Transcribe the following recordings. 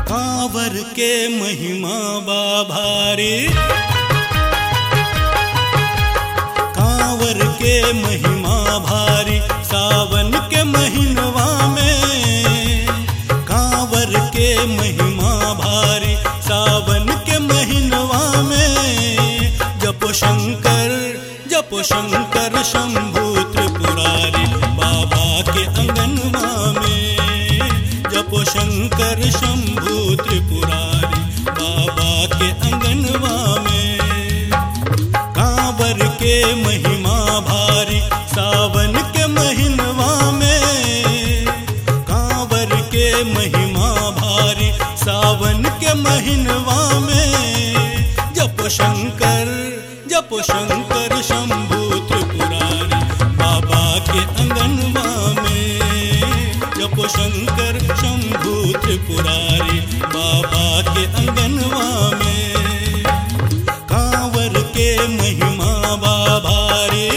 कांवर के महिमा बा भारी कांवर के महिमा भारी सावन के महीनवा में कांवर के महिमा भारी सावन के महीनवा में जपो शंकर जपो शंकर शंभु त्रिपुरारी बाबा के अंगनवा में जपो शंकर शंभु त्रिपुरारी बाबा के अंगनवा में कांवर के महिमा भारी सावन के महीनवा में कांवर के महिमा भारी सावन के महीनवा में जप शंकर जप शंकर शंभु त्रिपुरारी बाबा के अंगनवा में जप शंकर शंभु त्रिपुरारी बाबा के अंगनवा में कांवर के महिमा बाबा रे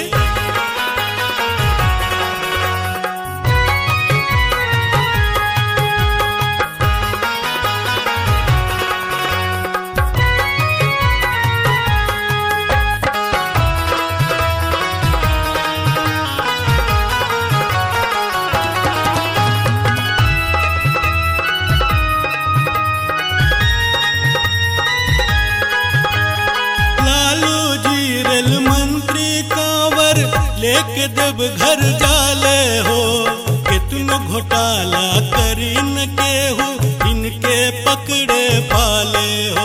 लालू जी रेल मंत्री कांवर लेके देव घर जाले हो कितनो घोटाला करी न केहू इनके पकड़े पाले हो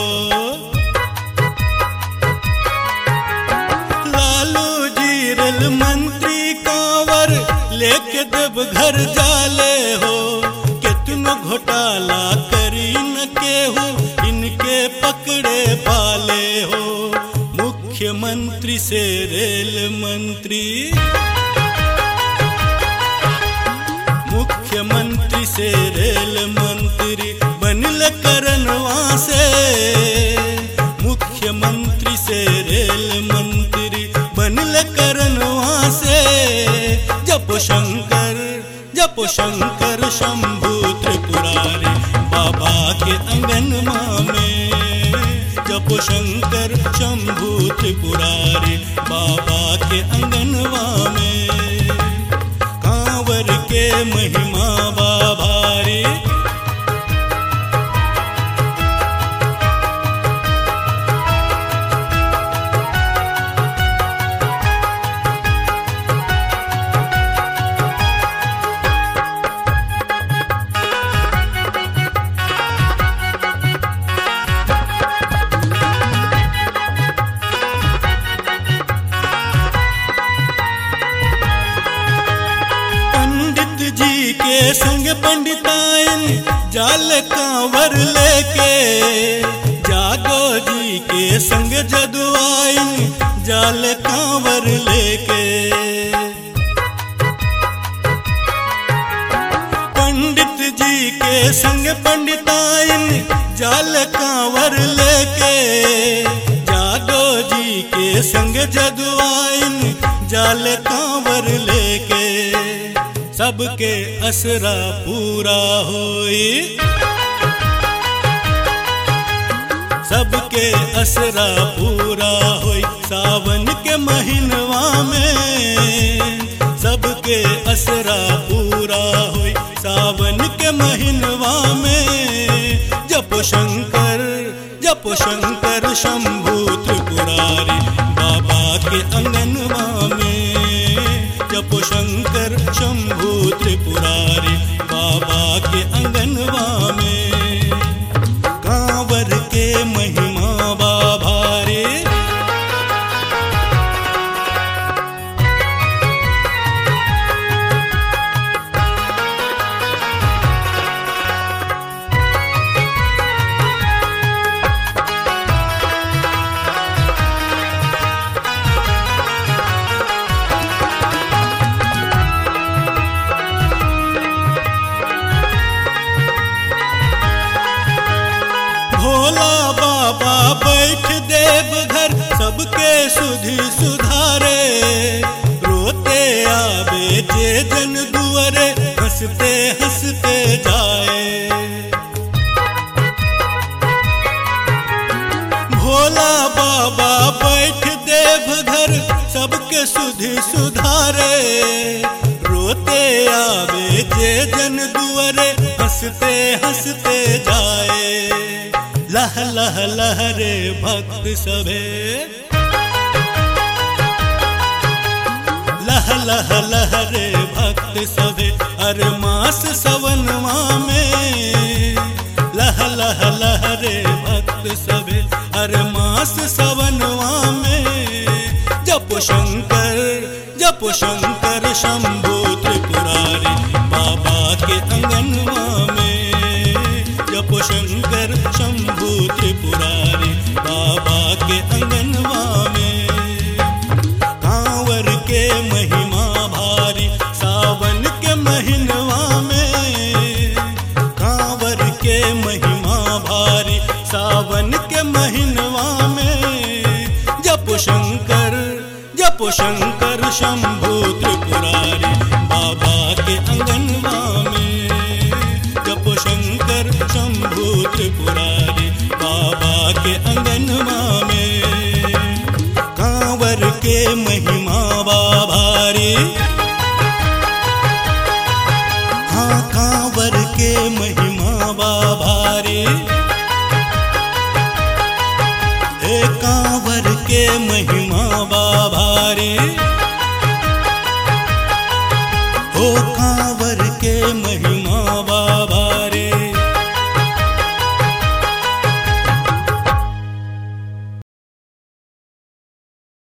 लालू जी रेल मंत्री कांवर लेके देव घर जाले हो कितनो घोटाला करी न केहू इनके पकड़े पाले हो मुख्यमंत्री से रेल मंत्री मुख्यमंत्री से रेल मंत्री बनल करनवा से मुख्यमंत्री से रेल मंत्री बनल करनवा से जप शंकर जप शंकर शंभु त्रिपुरारी बाबा के अंगनमा में जप शंकर शंभु त्रिपुरारी बाबा के अंगनवा में कांवर के महिमा बाबा रे पंडित जी के संग पंडिताइन जाल कांवर लेके जागो जी के संग जदुआइन जाल कांवर लेके पंडित जी के संग पंडिताइन जाल कांवर लेके जागो जी के संग जदुआइन जाल कांवर लेके सबके असरा पूरा होई सबके असरा पूरा होई सावन के महीनवा में सबके असरा पूरा होई सावन के महीनवा में जप शंकर जप शंकर शंभु त्रिपुरारी बाबा के अंगनवा में जप शंकर शंभु त्रिपुरारी बाबा के अंगनवा में कांवर के महिमा बाबा रे भोला बाबा बैठ देव घर सबके सुधि सुधारे रोते आवे जे जन दुअरे हंसते हंसते जाए बाबा बैठ देव घर सबके सुधि सुधारे रोते आवे जे जन दुअरे हंसते हंसते जाए लह लह लहरे भक्त सभे लह लह लहरे भक्त सभे हर मास सवनवा में लह लह लहरे भक्त सभे हर मास सवनवा में जप शंकर जप शंकर शंभु त्रिपुरारी बाबा के अंगनवा में जप शंकर शंभु त्रिपुरारी बाबा के अंगनवा में कांवर के महिमा भारी सावन के महीनवा में कांवर के महिमा भारी सावन के महीनवा में जप शंकर जप शंकर शंभु त्रिपुरारी बाबा के अंगनवा में जप शंकर शंभु त्रिपुरारी बाबा के अंगनवा में कांवर के महिमा बाभारी हाँ कांवर के